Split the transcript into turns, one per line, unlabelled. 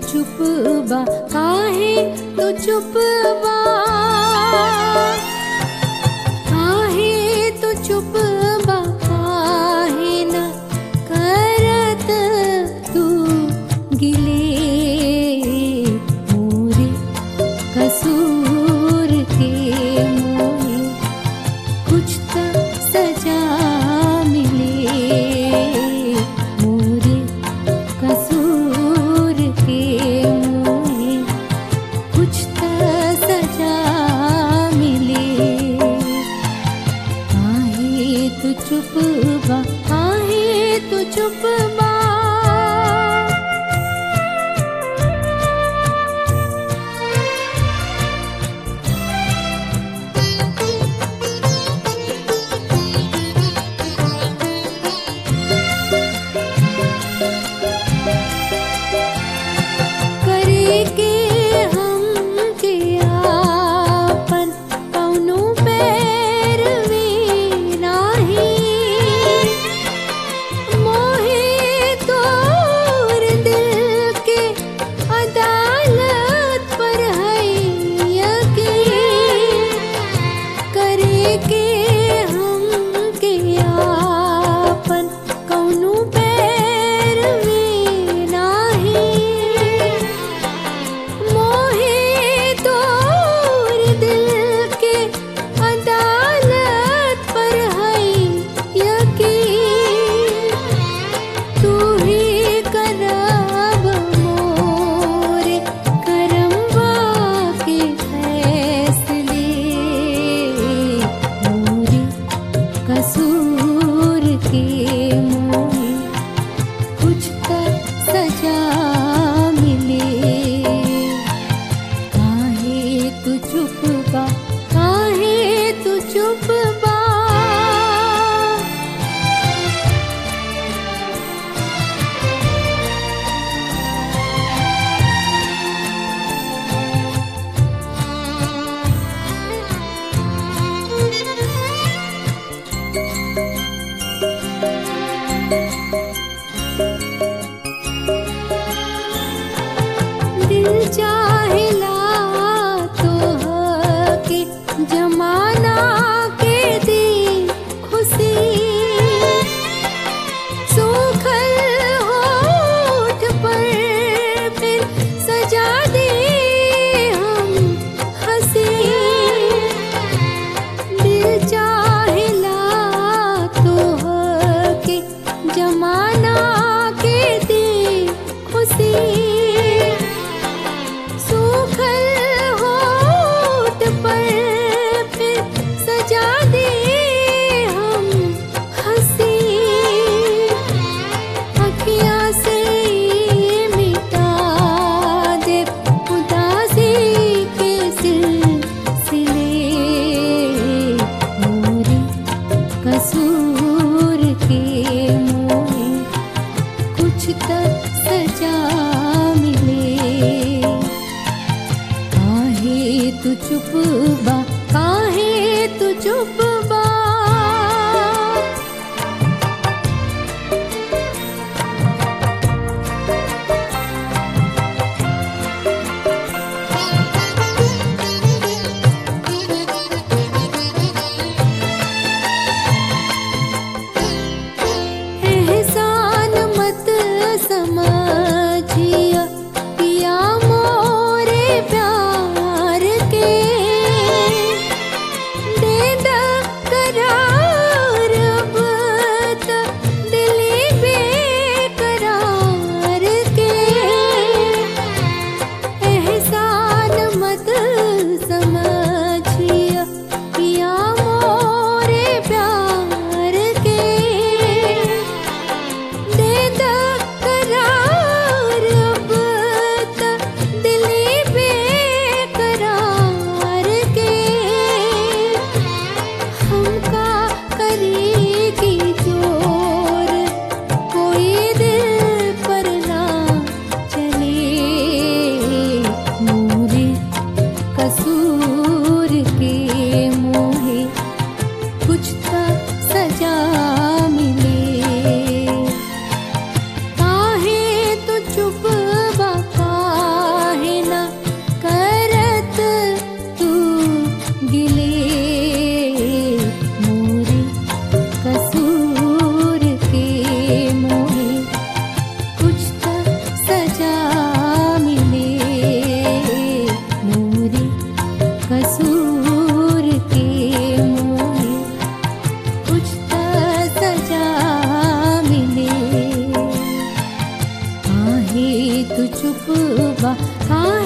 चुप बा काहे तू चुप बा काहे तू चुप बा काहे न करत तू गिले मोरे कसूर के मोहे कुछ तो सजा मिले मोरे कसूर के मोहे कुछ तो सजा मिले आहे तू चुप बा आहे तू चुप बा करे के हम के आपन कौनो पैरवी नाही मोहे तोर दिल के अदालत पर है यकीन करे के हम के आपन कौनो पैरवी नाही मोहे तोर दिल के अदालत पर है यकीन तू ही करब मोरे करमवा के फैसले मोरे कसूर के मोहे कुछ तो सजा मिले काहे तू चुप बा काहे तू चुप बा दिल चाहेला तो के जमाना के दी खुशी सूखल होठ पर फिर सजा दे हम हंसी दिल चाहेला तो के जमाना के दी खुशी सूखल होठ पर फिर सजा दे हम हंसी अखियाँ से मिटा दे उदासी के सिलसिले मोरे कसूर के मोहे कुछ तो सजा मिले काहे तू चुप बा काहे तू चुप बा एहसान मत समझिया पिया मोरे प्यार के काहे तू चुप बा काहे